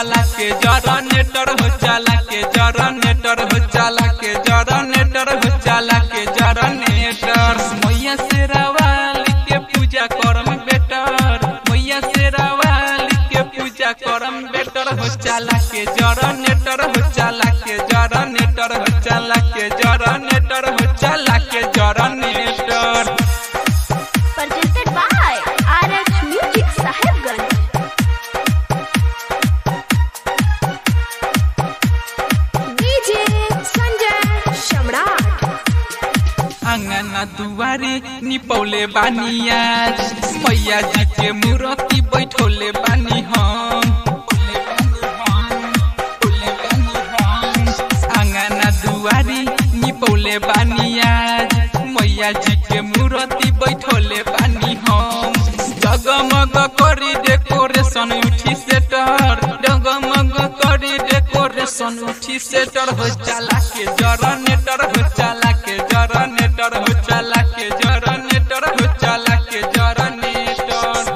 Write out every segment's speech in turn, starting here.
चला के जनरेटर हो चला के जनरेटर हो चला के जनरेटर हो चला के जनरेटर मैया से रवाली के पूजा करम बेटर मैया से रवाली के पूजा करम बेटर हो चला के जनरेटर हो चला के जनरेटर हो चला के जनरेटर हो चला के generator presented by RH Music Sahibganj. DJ Sanjay Shamrat. अंगना दुआरी निपौले बानिया मैया जी के मूर्ति बैठोले बानी हम अंगना दुआरी निपौले बानिया मैया जी के मूर्ति बैठोले बानी हम जगमग करी डेकोरेशन उठी सेटर जगमग करी डेकोरेशन उठी सेटर हो चला के जरनेटर हो चला के जरनेटर हो चला के जरनेटर हो चला के जरनेटर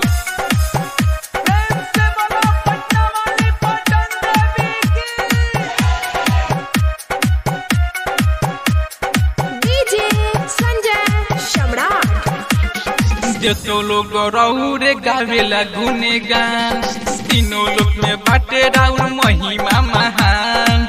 DJ Sanjay Shamrat. जेतो लोग रौरे गावेला गुने गान तीनों लोग में बाटे राउर महिमा महान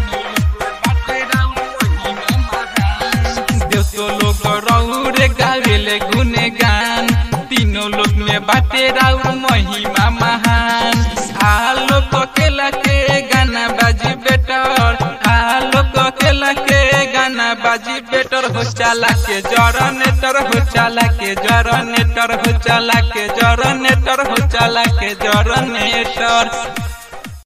जेतो लोग रौरे गावेले गुने गान तीनों लोग में बाटे राउर महिमा महान आलोक केला के गाना बाजी बेटर आलोक केला के गाना बाजी बेटर हो चला के जरनेटर हो चला के जरनेटर हो चला के जरनेटर हो चला के जरनेटर